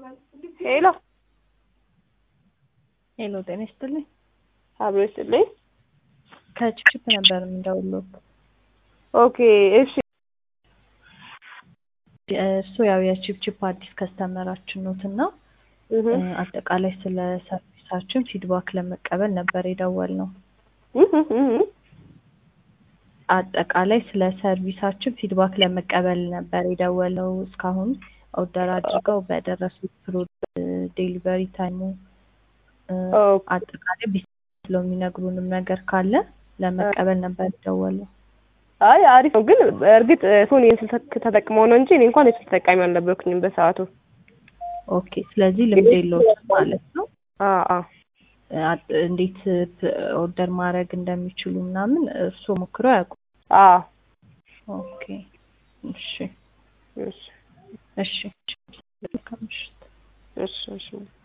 ሄሎ ሄሎ ጤና ይስጥልኝ። አብሮ ይስጥልኝ። ከችፕችፕ ነበር የምንደውለው። ኦኬ እሺ እሱ ያው የችፕችፕ አዲስ ከስተመራችን ኖት እና እህ አጠቃላይ ስለ ሰርቪሳችን ፊድባክ ለመቀበል ነበር የደወልነው። እህ እህ አጠቃላይ ስለ ሰርቪሳችን ፊድባክ ለመቀበል ነበር የደወለው። እስካሁን ኦርደር አድርገው በደረሱት ፕሮዳክት ዴሊቨሪ ታይሙ ኦኬ አጠቃላይ ቢስ ብለው የሚነግሩንም ነገር ካለ ለመቀበል ነበር የደወለው። አይ አሪፍ ነው፣ ግን እርግጥ እሱን የስልክ ተጠቅመው ነው እንጂ እኔ እንኳን የስልክ ተጠቃሚ አልነበርኩኝም በሰዓቱ። ኦኬ ስለዚህ ልምድ የለውም ማለት ነው። አ አ አጥ- እንዴት ኦርደር ማድረግ እንደሚችሉ ምናምን እርስዎ ሞክረው አያውቁም? አ ኦኬ እሺ እሺ እሺ መልካም ምሽት። እሺ እሺ